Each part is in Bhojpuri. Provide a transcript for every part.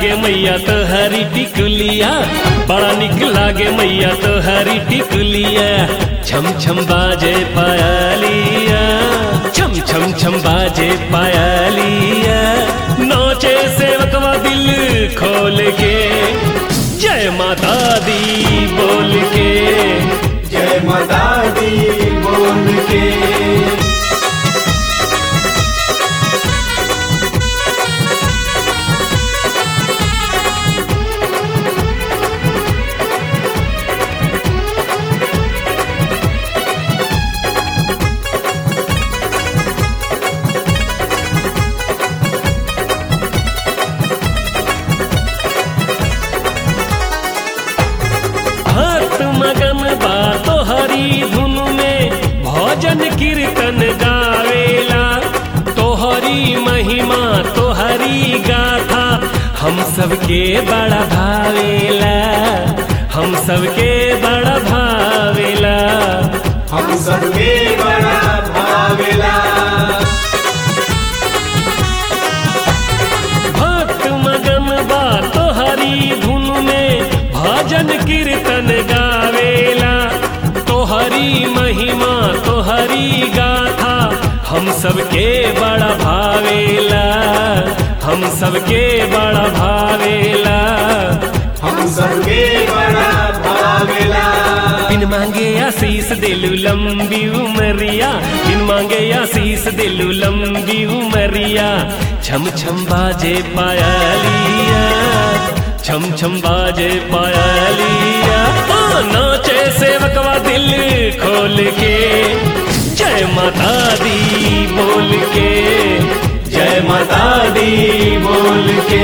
लागे मैया तो हरी टिकुलिया बड़ा निक लागे मैया तो हरी टिकुलिया छम छम बाजे पायलिया छम छम छम बाजे पायलिया नोचे सेवकवा दिल खोल के जय माता दी बोल के जय माता दी बोल के भक्त मगन बा तोहरी धुन में भजन कीर्तन गावेला तोहरी महिमा तोहरी गाथा हम सबके बड़ा भावेला हम सबके बड़ा भावेला हम सबके बड़ा भावेला भक्त मगन बा तोहरी धुन में भजन कीर्तन गावेला तोहरी महिमा तोहरी गाथा हम सबके बड़ा भावेला हम सबके बड़ा भावेला हम सबके बड़ा भावेला बिन मांगे आशीष दिलु लंबी उमरिया बिन मांगे आशीष दिलु लंबी उमरिया छम छम बाजे पायलिया छम छम बाजे पायलिया ओ नाचे सेवकवा दिल खोल के जय माता दी बोल के जय माता दी बोल के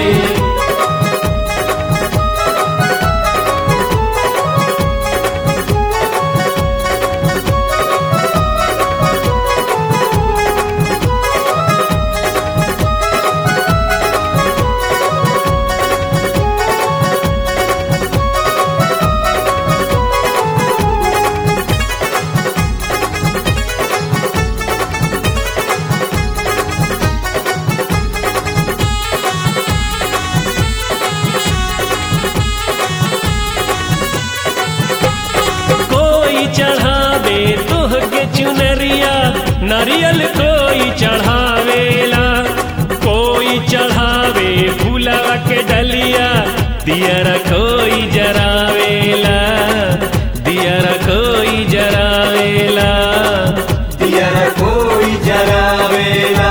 कोई चढ़ावे तोह के चुनरिया नारियल कोई चढ़ावेला कोई चढ़ावे फूलवा के डलिया दियरा कोई जरावेला दियरा कोई जरावेला दिया कोई जरावेला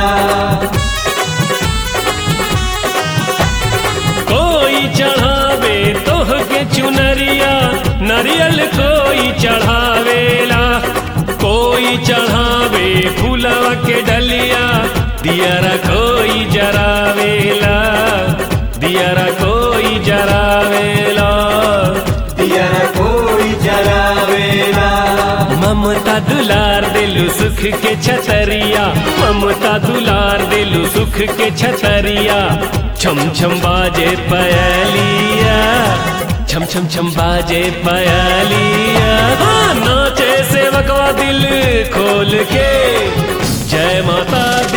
कोई चढ़ावे तोह के चुनरिया नारियल कोई चढ़ावेला कोई चढ़ावे फूलवा के डलिया दियरा कोई जरावेला दियरा कोई जरावेला दिया कोई जरावेला ममता दुलार दिलु सुख के छतरिया ममता दुलार दिलु सुख के छतरिया छम छम बाजे पयलिया छम छम छम बाजे पयलिया हाँ, नाचे सेवकवा दिल खोल के जय माता